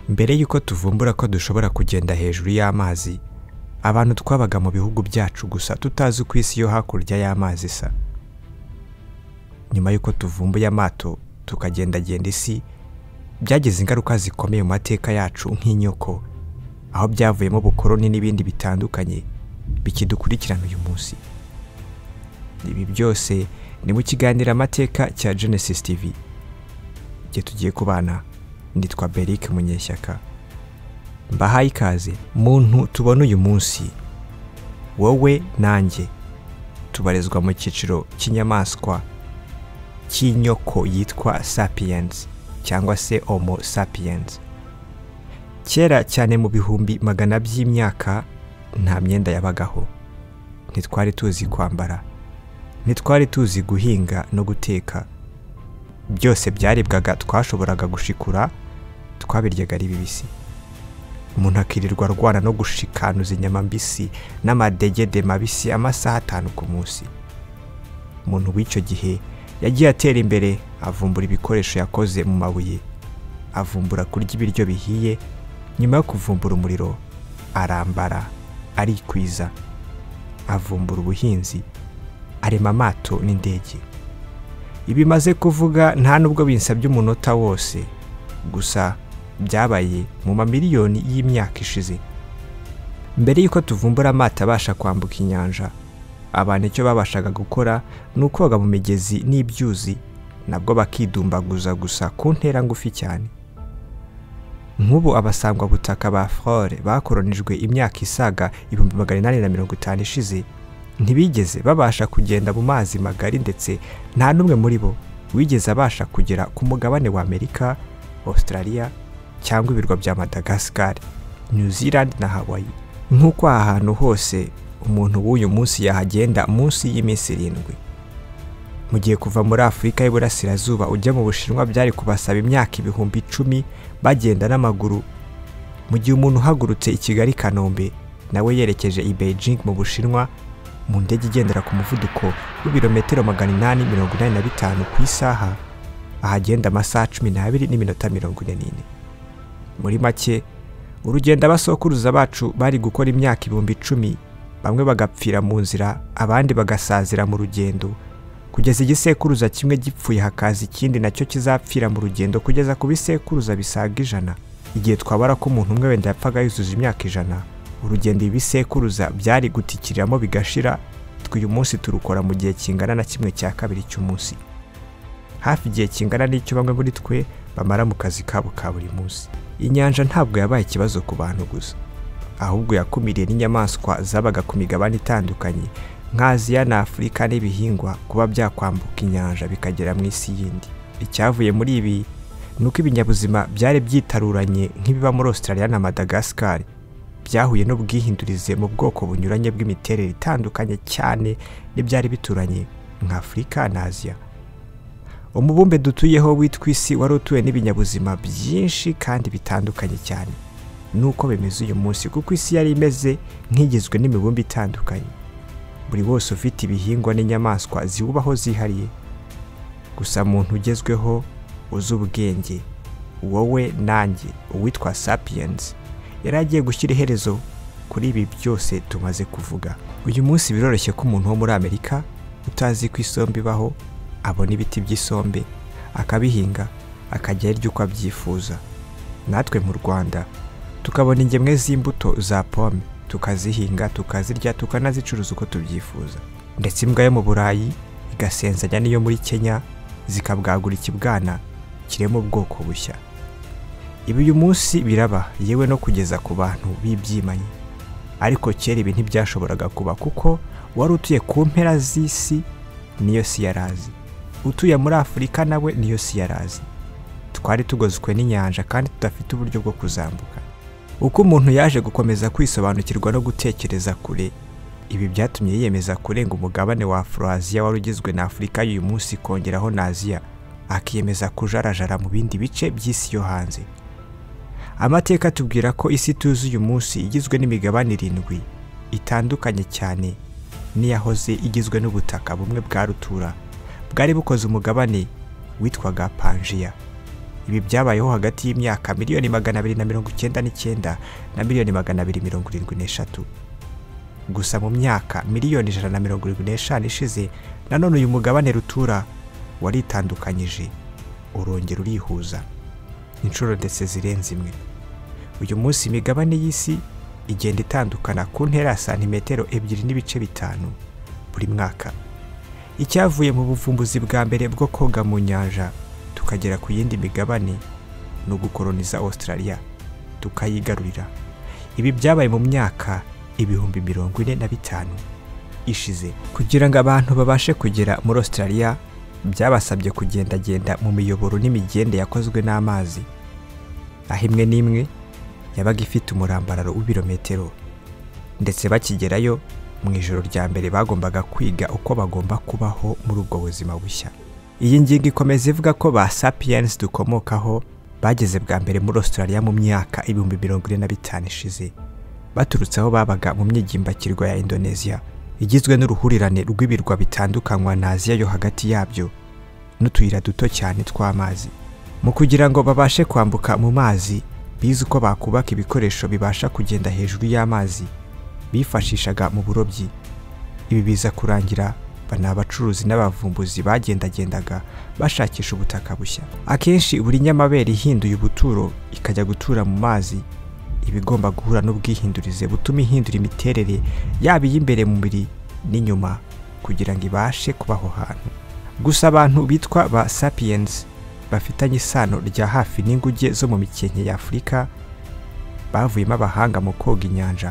mbere y'uko tuvumbura ko dushobora kugenda hejuru y'amazi abantu twabaga mu bihugu byacu gusa tutazi ku isi yo hakurya y'amazi isa nyuma y'uko tuvumbuye amato tukagendagenda isi byagize ingaruka zikomeye mu mateka yacu nk'inyoko aho byavuyemo ubukoroni n'ibindi bitandukanye bikidukurikirana uyu munsi ibi byose ni mu kiganiro amateka cya genesis tv igihe tugiye kubana nitwa berike munyeshyaka mbahaye ikaze muntu tubona uyu munsi wowe nanjye tubarizwa mu cyiciro cy'inyamaswa cy'inyoko yitwa sapiyensi cyangwa se homo sapiyensi kera cyane mu bihumbi magana by'imyaka nta myenda yabagaho ntitwari tuzi kwambara ntitwari tuzi guhinga no guteka byose byaribwaga twashoboraga gushikura twabiryaga ari bibisi umuntu akirirwa arwana no gushikanuza inyama mbisi n'amadegede mabisi amasaha atanu ku munsi umuntu w'icyo gihe yagiye atera imbere avumbura ibikoresho yakoze mu mabuye avumbura kurya ibiryo bihiye nyuma yo kuvumbura umuriro arambara arikwiza avumbura ubuhinzi arema amato n'indege ibimaze kuvuga nta nubwo binsabye umunota wose gusa byabaye mu mamiliyoni y'imyaka ishize mbere y'uko tuvumbura amato abasha kwambuka inyanja abantu icyo babashaga gukora ni ukoga mu migezi n'ibyuzi nabwo bakidumbaguza gusa ku ntera ngufi cyane nk'ubu abasangwabutaka ba forore bakoronijwe imyaka isaga ibihumbi magana inani na mirongo itanu ishize ntibigeze babasha kugenda mu mazi magari ndetse nta n'umwe muri bo wigeze abasha kugera ku mugabane wa amerika australia cyangwa ibirwa bya madagascar new zealand na hawaii nk'uko aha hantu hose umuntu w'uyu munsi yahagenda munsi y'iminsi irindwi mu gihe kuva muri afurika y'iburasirazuba ujya mu bushinwa byari kubasaba imyaka ibihumbi icumi bagenda n'amaguru mu gihe umuntu uhagurutse i kigali kanombe nawe yerekeje i beijing mu bushinwa mu ndege igendera ku muvuduko w'ibirometero magana inani mirongo inani na bitanu ku isaha ahagenda amasaha cumi n'abiri n'iminota mirongo ine n'ine muri make urugendo abasokuruza bacu bari gukora imyaka ibihumbi icumi bamwe bagapfira mu nzira abandi bagasazira mu rugendo kugeza igisekuruza kimwe gipfuye hakaza ikindi nacyo kizapfira mu rugendo kugeza ku bisekuruza bisaga ijana igihe twabara ko umuntu umwe wenda yapfaga yuzuza imyaka ijana urugendo ibisekuruza byari gutikiriramo bigashira tw'uyu munsi turukora mu gihe kingana na kimwe cya kabiri cy'umunsi hafi igihe kingana n'icyo bamwe muri twe bamara mu kazi kabo ka buri munsi inyanja ntabwo yabaye ikibazo ku bantu gusa ahubwo yakumiriye n'inyamaswa zabaga ku migabane itandukanye nk'aziya na afurika n'ibihingwa kuba byakwambuka inyanja bikagera mu isi yindi icyavuye muri ibi ni uko ibinyabuzima byari byitaruranye nk'ibiba muri australia na madagascar byahuye n'ubwihindurize mu bwoko bunyuranye bw'imiterere itandukanye cyane n'ibyari bituranye nka afurika na aziya umubumbe dutuyeho witwa isi wari utuwe n'ibinyabuzima byinshi kandi bitandukanye cyane nuko bimeze uyu munsi kuko isi yari imeze nk'igizwe n'imibumbe itandukanye buri wose ufite ibihingwa n'inyamaswa ziwubaho zihariye gusa muntu ugezweho uzi ubwenge wowe nanjye uwitwa sapiyensi yari agiye gushyira iherezo kuri ibi byose tumaze kuvuga uyu munsi biroroshye ko umuntu wo muri amerika utazi ku isombe ibaho abona ibiti by'isombe akabihinga akajya arya uko abyifuza natwe mu rwanda tukabona ingemwe z'imbuto za pome tukazihinga tukazirya tukanazicuruza uko tubyifuza ndetse imbwa yo mu burayi igasenzanya n'iyo muri kenya zikabwagura ikibwana kirema ubwoko bushya ibi uyu munsi biraba yewe no kugeza ku bantu b'ibyimanyi ariko kera ibi ntibyashoboraga kuba kuko wari utuye ku mpera z'isi niyo si yarazi utuye muri afurika nawe niyo si yarazi twari tugozwe n'inyanja kandi tudafite uburyo bwo kuzambuka uko umuntu yaje gukomeza kwisobanukirwa no gutekereza kure ibi byatumye yiyemeza kurenga umugabane wa afroaziya wari ugizwe na afurika y'uyu munsi kongeraho na aziya akiyemeza kujarajara mu bindi bice by'isi yo hanze amateka atubwira ko isi tuzi uyu munsi igizwe n'imigabane irindwi itandukanye cyane n'iyahoze igizwe n'ubutaka bumwe bwa rutura bwari bukoze umugabane witwaga panjiya ibi byabayeho hagati y'imyaka miliyoni magana abiri na mirongo icyenda n'icyenda na miliyoni magana abiri mirongo irindwi n'eshatu gusa mu myaka miliyoni ijana na mirongo irindwi n'eshanu ishize nanone uyu mugabane rutura waritandukanyije urongera urihuza inshuro ndetse zirenze imwe uyu munsi imigabane y'isi igenda itandukana ku ntera ya santimetero ebyiri n'ibice bitanu buri mwaka icyavuye mu buvumbuzi bwa mbere bwo koga mu nyanja tukagera ku yindi migabane ni ugukoroniza Australia tukayigarurira ibi byabaye mu myaka ibihumbi mirongo ine na bitanu ishize kugira ngo abantu babashe kugera muri Australia byabasabye kugendagenda mu miyoboro n'imigende yakozwe n'amazi aho imwe n'imwe yabaga ifite umurambararo w'ibirometero ndetse bakigerayo mu ijoro rya mbere bagombaga kwiga uko bagomba kubaho muri ubwo buzima bushya iyi ngingo ikomeza ivuga ko ba sapiens dukomokaho bageze bwa mbere muri Australia mu myaka ibihumbi mirongo ine na bitanu ishize baturutse aho babaga mu myigimbakirwa ya Indonesia igizwe n'uruhurirane rw'ibirwa bitandukanywa na Aziya yo hagati yabyo n'utuyira duto cyane tw'amazi mu kugira ngo babashe kwambuka mu mazi bize uko bakubaka ibikoresho bibasha kugenda hejuru y'amazi bifashishaga mu burobyi ibi biza kurangira bani abacuruzi n'abavumbuzi bagendagendaga bashakisha ubutaka bushya akenshi buri nyamabere ihinduye ubuturo ikajya gutura mu mazi iba igomba guhura n'ubwihindurize butuma ihindura imiterere yaba iy'imbere mu mubiri n'inyuma kugira ngo ibashe kuba aho hantu gusa abantu bitwa ba sapiyensi bafitanye isano rya hafi n'inguge zo mu mikenke y'afurika bavuyemo abahanga mu koga inyanja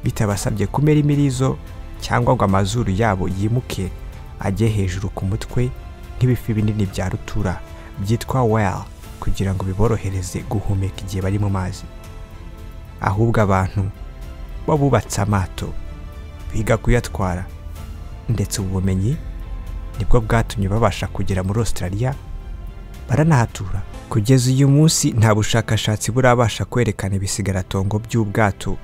bitabasabye kumera imirizo cyangwa ngo amazuru yabo yimuke ajye hejuru ku mutwe nk'ibifi binini bya rutura byitwa whale kugira ngo biborohereze guhumeka igihe bari mu mazi ahubwo abantu bo bubatse amato biga kuyatwara ndetse ubu bumenyi nibwo bwatumye babasha kugera muri Australia baranahatura kugeza uyu munsi nta bushakashatsi burabasha kwerekana ibisigaratongo by'ubwato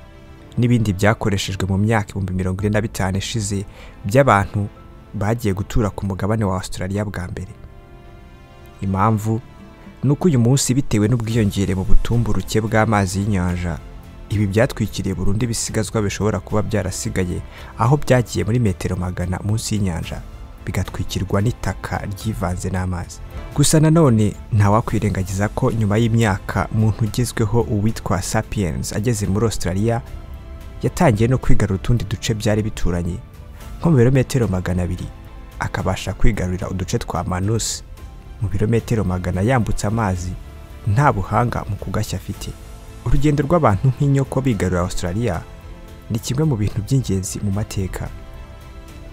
n'ibindi byakoreshejwe mu myaka ibihumbi mirongo ine na bitanu ishize by'abantu bagiye gutura ku mugabane wa Australia bwa mbere impamvu ni uko uyu munsi bitewe n'ubwiyongere mu butumburuke bw'amazi y'inyanja ibi byatwikiriye burundu ibisigazwa bishobora kuba byarasigaye aho byagiye muri metero magana munsi y'inyanja bigatwikirwa n'itaka ryivanze n'amazi gusa nanone ntawakwirengagiza ko nyuma y'imyaka muntu ugezweho uwitwa sapiens ageze muri Australia yatangiye no kwigarura utundi duce byari bituranye nko mu birometero magana abiri akabasha kwigarurira uduce twa manusi mu birometero magana yambutse amazi nta buhanga mu kugashya afite urugendo rw'abantu nk'inyoko bigarura Australia ni kimwe mu bintu by'ingenzi mu mateka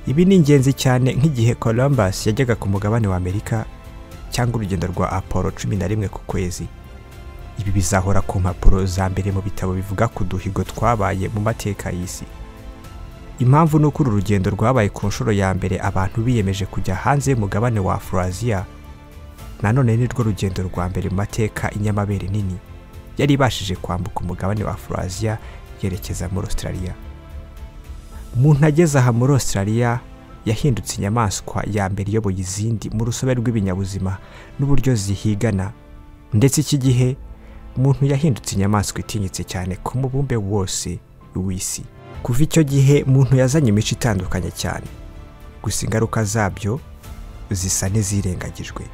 ibi ni ingenzi cyane nk'igihe Columbus yajyaga ku mugabane wa Amerika cyangwa urugendo rwa Apollo cumi na rimwe ku kwezi ibi bizahora ku mpapuro za mbere mu bitabo bivuga ku duhigo twabaye mu mateka y'isi impamvu ni uko uru rugendo rwabaye ku nshuro ya mbere abantu biyemeje kujya hanze y'umugabane wa Afuraziya nanone ni rwo rugendo rwa mbere mu mateka inyamabere nini yari ibashije kwambuka umugabane wa Afuraziya yerekeza muri Australia umuntu ageze aha muri Australia yahindutse inyamaswa ya mbere iyoboye izindi mu rusobe rw'ibinyabuzima n'uburyo zihigana ndetse iki gihe umuntu yahindutse inyamaswa itinyitse cyane ku mubumbe wose w'isi kuva icyo gihe umuntu yazanye imico itandukanye cyane gusa ingaruka zabyo zisa n'izirengagijwe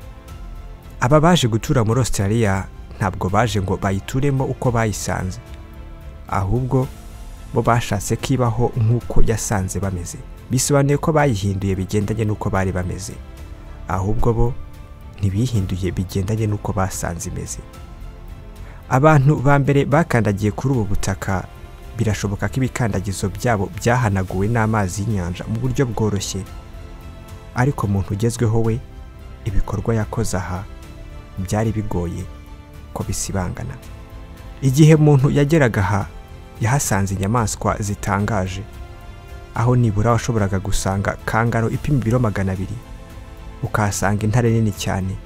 aba baje gutura muri Australia ntabwo baje ngo bayituremo uko bayisanze ahubwo bo bashatse ko ibaho nk'uko yasanze bameze bisobanuye ko bayihinduye bigendanye n'uko bari bameze ahubwo bo ntibihinduye bigendanye n'uko basanze imeze abantu ba mbere bakandagiye kuri ubu butaka birashoboka ko ibikandagizo byabo byahanaguwe n'amazi y'inyanja mu buryo bworoshye ariko umuntu ugezweho we ibikorwa yakoze aha byari bigoye ko bisibangana igihe umuntu yageraga aha yahasanze inyamaswa zitangaje aho nibura washoboraga gusanga kangaro ipima ibiro magana abiri ukahasanga intare nini cyane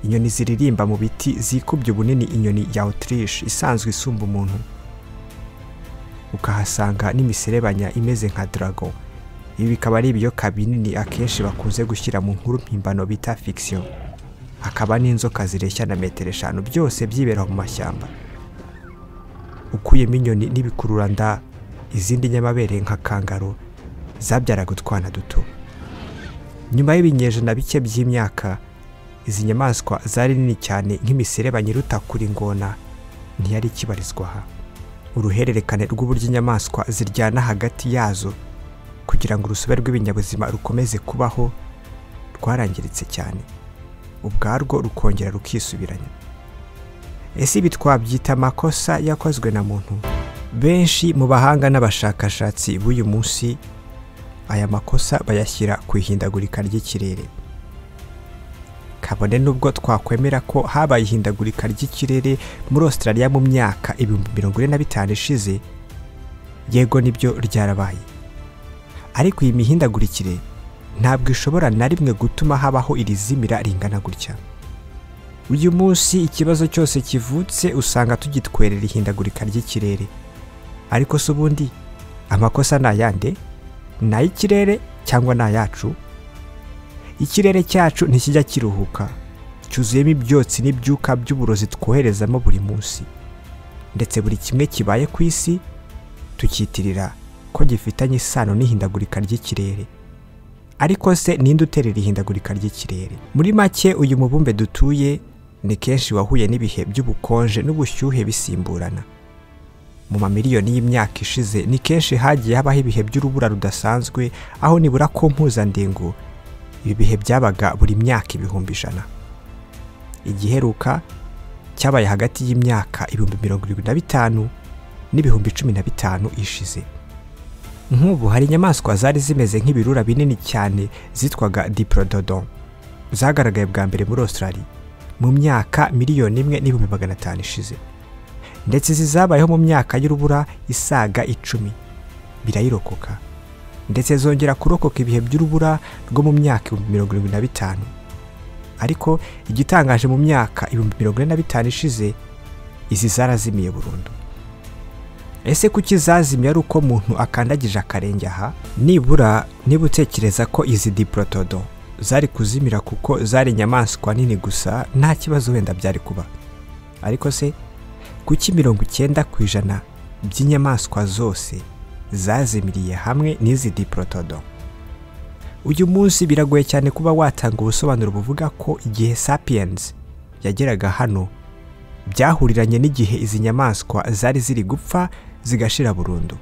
inyoni ziririmba mu biti zikubye ubunini inyoni ya otirishi isanzwe isumba umuntu ukahasanga n'imiserebanya imeze nka darago ibi bikaba ari ibiyoka binini akenshi bakunze gushyira mu nkuru mpimbano bita fikisiyo hakaba n'inzoka zireshya na metero eshanu byose byibera mu mashyamba ukuyemo inyoni n'ibikururanda izindi nyamabere nka kangaro zabyaraga utwana duto nyuma y'ibinyejana bike by'imyaka izi nyamaswa zari nini cyane nk'imisereba nyiruta kuri ingona ntiyari ikibarizwa aha uruhererekane rw'uburyo inyamaswa ziryana hagati yazo kugira ngo urusobe rw'ibinyabuzima rukomeze kubaho rwarangiritse cyane ubwarwo rukongera rukisubiranya ese ibi twabyita amakosa yakozwe na muntu benshi mu bahanga n'abashakashatsi b'uyu munsi aya makosa bayashyira ku ihindagurika ry'ikirere kabone n'ubwo twakwemera ko habaye ihindagurika ry'ikirere muri Australia mu myaka ibihumbi mirongo ine na bitanu ishize yego nibyo ryarabaye ariko iyi mihindagurikire ntabwo ishobora na rimwe gutuma habaho iri zimira ringana gutya uyu munsi ikibazo cyose kivutse usanga tugitwerera ihindagurika ry'ikirere ariko se ubundi amakosa ni ayande ni ay'ikirere cyangwa ni ayacu ikirere cyacu ntikijya kiruhuka cyuzuyemo ibyotsi n'ibyuka by'uburozi twoherezamo buri munsi ndetse buri kimwe kibaye ku isi tukitirira ko gifitanye isano n'ihindagurika ry'ikirere ariko se ninde uterera ihindagurika ry'ikirere muri make uyu mubumbe dutuye ni kenshi wahuye n'ibihe by'ubukonje n'ubushyuhe bisimburana mu mamiliyoni y'imyaka ishize ni kenshi hagiye habaho ibihe by'urubura rudasanzwe aho nibura ko mpuzandengo ibi bihe byabaga buri myaka ibihumbi ijana igiheruka cyabaye hagati y'imyaka ibihumbi mirongo irindwi na bitanu n'ibihumbi cumi na bitanu ishize nk'ubu hari inyamaswa zari zimeze nk'ibirura binini cyane zitwaga diplododon zagaragaye bwa mbere muri Australia mu myaka miliyoni imwe n'ibihumbi magana atanu ishize ndetse izi zabayeho mu myaka y'urubura isaga icumi birayirokoka ndetse zongera kurokoka ibihe by'urubura rwo mu myaka ibihumbi mirongo irindwi na bitanu ariko igitangaje mu myaka ibihumbi mirongo ine na bitanu ishize izi zarazimiye burundu ese kuki zazimiye ari uko muntu akandagije akarenge aha nibura niba utekereza ko izi diporotodo zari kuzimira kuko zari inyamaswa nini gusa nta kibazo wenda byari kuba ariko se kuki mirongo icyenda ku ijana by'inyamaswa zose zazimiriye hamwe n'izi diporotodo uyu munsi biragoye cyane kuba watanga ubusobanuro buvuga ko igihe sapiyenzi yageraga hano byahuriranye n'igihe izi nyamaswa zari ziri gupfa zigashira burundu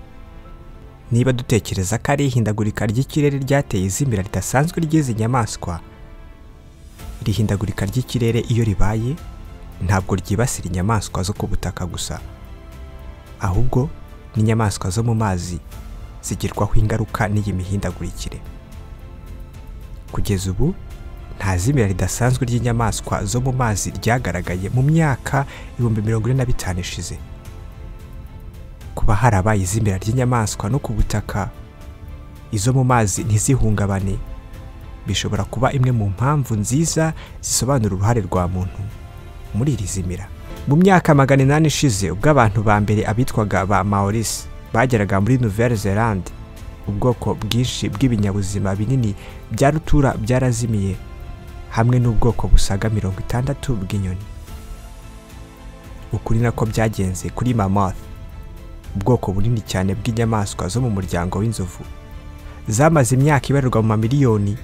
niba dutekereza ko ari ihindagurika ry'ikirere ryateye izimira ridasanzwe ry'izi nyamaswa iri hindagurika ry'ikirere iyo ribaye ntabwo ryibasira inyamaswa zo ku butaka gusa ahubwo n'inyamaswa zo mu mazi zigirwaho ingaruka n'iyi mihindagurikire kugeza ubu nta zimira ridasanzwe ry'inyamaswa zo mu mazi ryagaragaye mu myaka ibihumbi mirongo ine na bitanu ishize kuba harabaye izimira ry'inyamaswa no ku butaka izo mu mazi ntizihungabane bishobora kuba imwe mu mpamvu nziza zisobanura uruhare rwa muntu muri iri zimira mu myaka magana inani ishize ubwo abantu ba mbere abitwaga ba maurice bageraga muri nouvelle zelande ubwoko bwinshi bw'ibinyabuzima binini bya rutura byarazimiye hamwe n'ubwoko busaga mirongo itandatu bw'inyoni ukuri nako byagenze kuri mammoth ubwoko bunini cyane bw'inyamaswa zo mu muryango w'inzovu zamaze imyaka ibarirwa mu mamiliyoni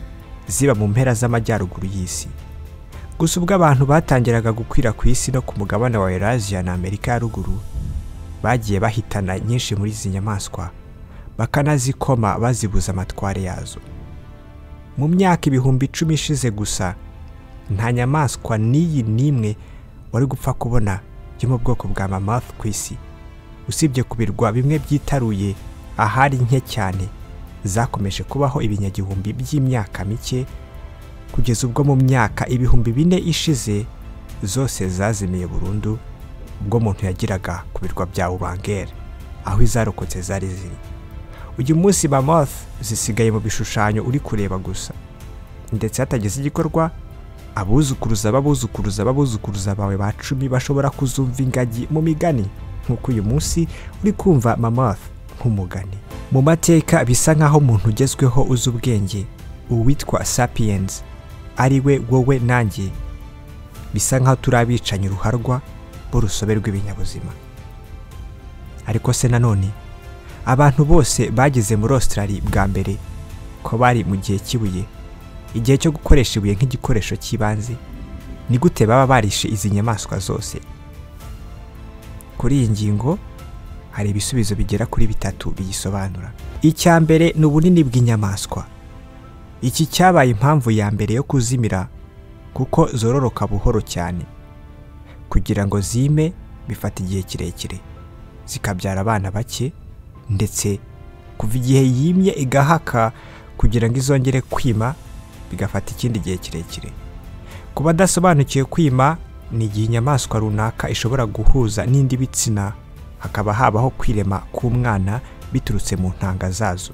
ziba mu mpera z'amajyaruguru y'isi gusa ubwo abantu batangiraga gukwira ku isi no ku mugabane wa Eurasia na Amerika ya ruguru bagiye bahitana nyinshi muri izi nyamaswa bakanazikoma bazibuza amatware yazo mu myaka ibihumbi icumi ishize gusa nta nyamaswa n'iyi n'imwe wari gupfa kubona yo mu bwoko bwa mamath ku isi usibye ku birwa bimwe byitaruye ahari nke cyane zakomeje kubaho ibinyagihumbi by'imyaka mike kugeza ubwo mu myaka ibihumbi bine ishize zose zazimiye burundu ubwo muntu yagiraga ku birwa bya ubangere aho izarokotse zari ziri uyu munsi mamoth zisigaye mu bishushanyo uri kureba gusa ndetse hatagize igikorwa abuzukuruza babuzukuruza babuzukuruza bawe ba cumi bashobora kuzumva ingagi mu migani nk'uko uyu munsi uri kumva mamoth nk'umugani mu mateka bisa nk'aho umuntu ugezweho uzi ubwenge uwitwa sapiyensi ari we wowe nanjye bisa nk'aho turi abicanyi ruharwa b'urusobe rw'ibinyabuzima ariko se nanone abantu bose bageze muri Australia bwa mbere ko bari mu gihe cy'ibuye igihe cyo gukoresha ibuye nk'igikoresho cy'ibanze ni gute baba barishe izi nyamaswa zose kuri iyi ngingo hari ibisubizo bigera kuri bitatu biyisobanura icya mbere ni ubunini bw'inyamaswa iki cyabaye impamvu ya mbere yo kuzimira kuko zororoka buhoro cyane kugira ngo zime bifata igihe kirekire zikabyara abana bake ndetse kuva igihe yimye igahaka kugira ngo izongere kwima bigafata ikindi gihe kirekire ku badasobanukiwe kwima ni igihe inyamaswa runaka ishobora guhuza n'indi bitsina hakaba habaho kwirema k'umwana biturutse mu ntanga zazo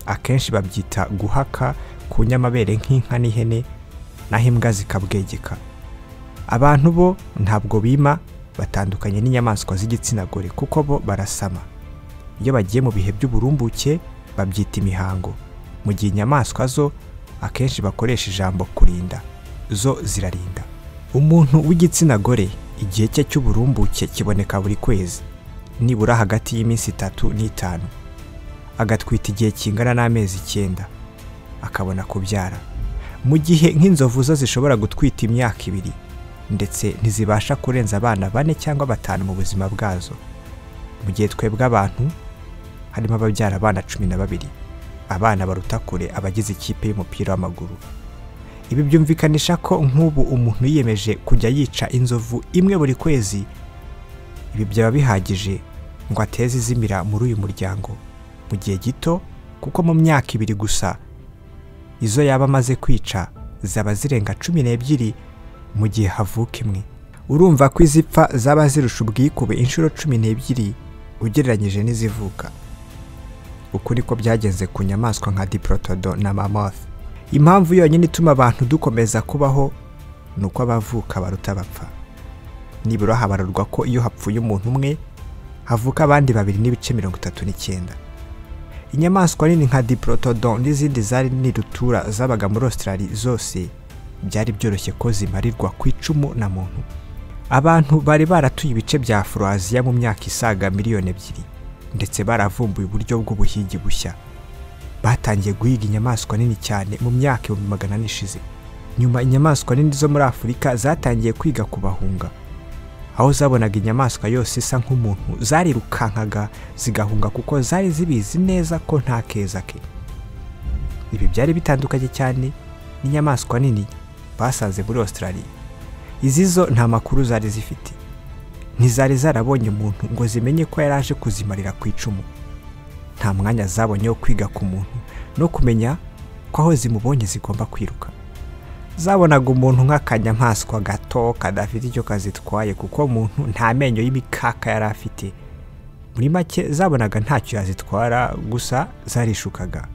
akenshi babyita guhaka ku nyamabere nk'inka n'ihene naho imbwa zikabwegeka abantu bo ntabwo bima batandukanye n'inyamaswa z'igitsina gore kuko bo barasama iyo bagiye mu bihe by'uburumbuke babyita imihango mu gihe inyamaswa zo akenshi bakoresha ijambo kurinda zo zirarinda umuntu w'igitsina gore igihe cye cy'uburumbuke kiboneka buri kwezi nibura hagati y'iminsi itatu n'itanu agatwita igihe kingana n'amezi icyenda akabona kubyara mu gihe nk'inzovu zo zishobora gutwita imyaka ibiri ndetse ntizibasha kurenza abana bane cyangwa batanu mu buzima bwazo mu gihe twebwe abantu harimo ababyara abana cumi na babiri abana baruta kure abagize ikipe y'umupira w'amaguru ibi byumvikanisha ko nk'ubu umuntu yiyemeje kujya yica inzovu imwe buri kwezi ibi byaba bihagije ngo ateze izimira muri uyu muryango mu gihe gito kuko mu myaka ibiri gusa izo yaba amaze kwica zaba zirenga cumi n'ebyiri mu gihe havuka imwe urumva ko izipfa zaba zirusha ubwikube inshuro cumi n'ebyiri ugereranyije n'izivuka uku niko byagenze ku nyamaswa nka diprotodo na mamoth impamvu yonyine ituma abantu dukomeza kubaho ni uko abavuka baruta bapfa nibura habarurwa ko iyo hapfuye umuntu umwe havuka abandi babiri n'ibice mirongo itatu n'icyenda inyamaswa nini nka diprotodon n'izindi zari nini rutura zabaga muri Australia zose byari byoroshye ko zimarirwa ku icumu na muntu abantu bari baratuye ibice bya afroaziya mu myaka isaga miliyoni ebyiri ndetse baravumbuye uburyo bw'ubuhigi bushya batangiye guhiga inyamaswa nini cyane mu myaka ibihumbi magana ane ishize nyuma inyamaswa nini zo muri afurika zatangiye kwiga kubahunga aho zabonaga inyamaswa yose isa nk'umuntu zarirukankaga zigahunga kuko zari zibizi neza ko nta keza ke ibi byari bitandukanye cyane n'inyamaswa nini basanze muri Australia izi zo nta makuru zari zifite ntizari zarabonye umuntu ngo zimenye ko yari aje kuzimarira ku icumu nta mwanya zabonye wo kwiga ku muntu no kumenya ko aho zimubonye zigomba kwiruka zabonaga umuntu nk'akanyamaswa gato kadafite icyo kazitwaye kuko umuntu nta menyo y'imikaka yari afite muri make zabonaga ntacyo yazitwara gusa zarishukaga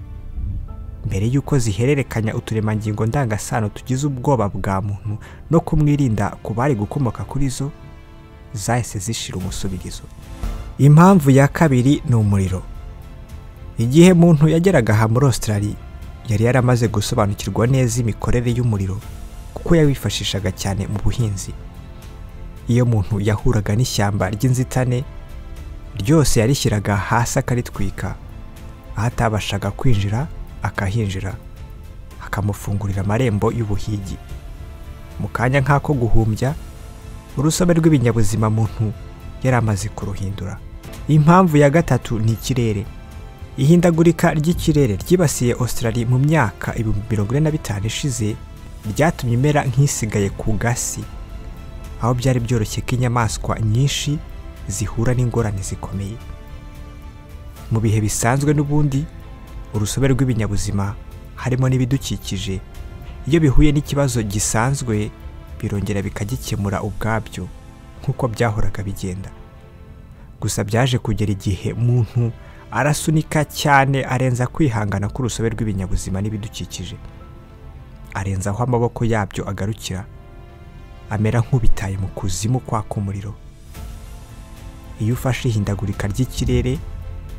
mbere y'uko zihererekanya uturemangingo ndangasano tugize ubwoba bwa muntu no kumwirinda ku bari gukomoka kuri zo zahise zishira umusubirizo impamvu ya kabiri ni umuriro igihe muntu yageraga aha muri Australia yari yaramaze gusobanukirwa neza imikorere y'umuriro kuko yawifashishaga cyane mu buhinzi iyo umuntu yahuraga n'ishyamba ry'inzitane ryose yarishyiraga hasi akaritwika aho atabashaga kwinjira akahinjira akamufungurira amarembo y'ubuhigi mu kanya nk'ako guhumbya urusobe rw'ibinyabuzima muntu yari amaze kuruhindura impamvu ya gatatu ni ikirere ihindagurika ry'ikirere ryibasiye Australia mu myaka ibihumbi mirongo ine na bitanu ishize ryatumye imera nk'isigaye ku gasi aho byari byoroshye ko inyamaswa nyinshi zihura n'ingorane zikomeye mu bihe bisanzwe n'ubundi urusobe rw'ibinyabuzima harimo n'ibidukikije iyo bihuye n'ikibazo gisanzwe birongera bikagikemura ubwabyo nk'uko byahoraga bigenda gusa byaje kugera igihe muntu arasunika cyane arenza kwihangana k'urusobe rw'ibinyabuzima n'ibidukikije arenza aho amaboko yabyo agarukira amera nk'ubitaye mu kuzimu kwaka umuriro iyo ufashe ihindagurika ry'ikirere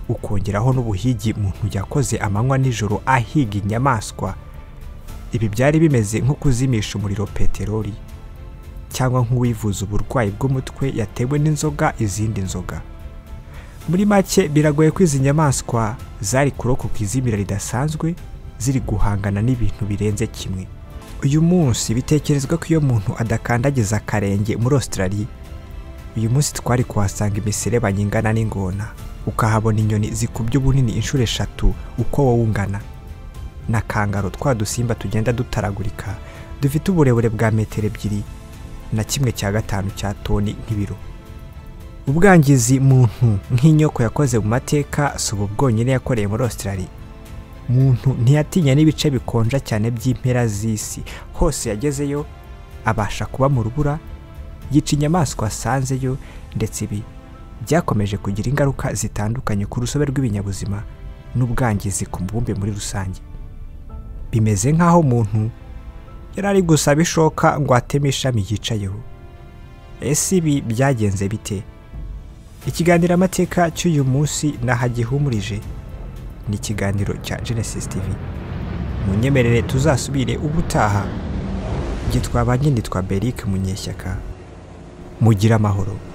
ukongeraho n'ubuhigi muntu yakoze amanywa nijoro ahiga inyamaswa ibi byari bimeze nko kuzimisha umuriro peteroli cyangwa nk'uwivuza uburwayi bw'umutwe yatewe n'inzoga izindi nzoga muri make biragoye ko izi nyamaswa zari kurokoka izimira ridasanzwe ziri guhangana n'ibintu birenze kimwe uyu munsi bitekerezwa ko iyo muntu adakandagiza akarenge muri Australia uyu munsi twari kuhasanga imiserebanya ingana n'ingona ukahabona inyoni zikubye ubunini inshuro eshatu uko wowe ungana na kangaro twa dusimba tugenda dutaragurika dufite uburebure bwa metero ebyiri na kimwe cya gatanu cya toni nk'ibiro ubwangizi muntu nk'inyoko yakoze mu mateka si ubu bwonyine yakoreye muri Australia muntu ntiyatinya n'ibice bikonja cyane by'impera z'isi hose yagezeyo abasha kuba mu rubura yica inyamaswa asanzeyo ndetse ibi byakomeje kugira ingaruka zitandukanye ku rusobe rw'ibinyabuzima n'ubwangizi ku mubumbe muri rusange bimeze nk'aho umuntu yari ari gusaba ishoka ngo ateme ishami yicayeho ese ibi byagenze bite ikiganiro amateka cy'uyu munsi nahagihumurije ni ikiganiro cya genesis tv mu nyemerere tuzasubire ubutaha gitwa ba nyine twa berike munyeshyaka mugire amahoro